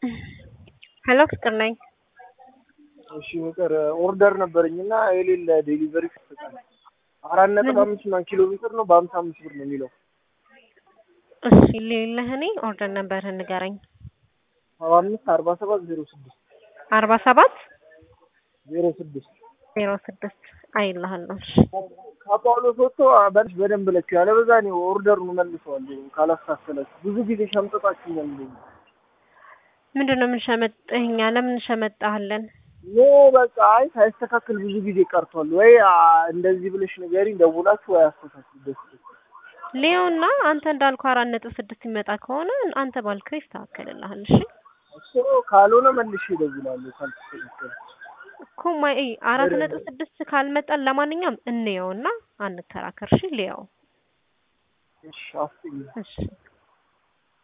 ሄሎ ፍቅር ነኝ። እሺ ፍቅር ኦርደር ነበረኝ እና የሌለ ዴሊቨሪ ይሰጣል። አራት ነጥብ አምስት ምናምን ኪሎ ሜትር ነው በሀምሳ አምስት ብር ነው የሚለው። እሺ ሌለህ እኔ ኦርደር ነበርህን ንገረኝ። ሰባ አምስት አርባ ሰባት ዜሮ ስድስት አርባ ሰባት ዜሮ ስድስት ዜሮ ስድስት አይልሃለሁ። እሺ ከጳውሎስ ወጥቶ በልሽ በደንብ ለኪው ያለበዛ እኔ ኦርደሩን መልሰዋለሁ ካላስተካከላችሁ ብዙ ጊዜ ሸምጥጣችሁኛል። እንደዚህ ምንድን ነው የምንሸመጥህ እኛ? ለምን እንሸመጣሃለን? ኖ በቃ አይ ሳይስተካከል ብዙ ጊዜ ቀርቷል። ወይ አ፣ እንደዚህ ብለሽ ንገሪኝ ደውላችሁ ወይ አስተካክል ደስ ሌዮና አንተ እንዳልኩ አራት ነጥብ ስድስት ይመጣ ከሆነ አንተ ባልከው ይስተካከልልሃል። እሺ እሱ ካልሆነ መልሼ እደውላለሁ ካልተስተካከለ እኮ ማይ አራት ነጥብ ስድስት ካልመጣን ለማንኛውም እንየውና አንከራከር። እሺ ሌያው እሺ አስጥኝ እሺ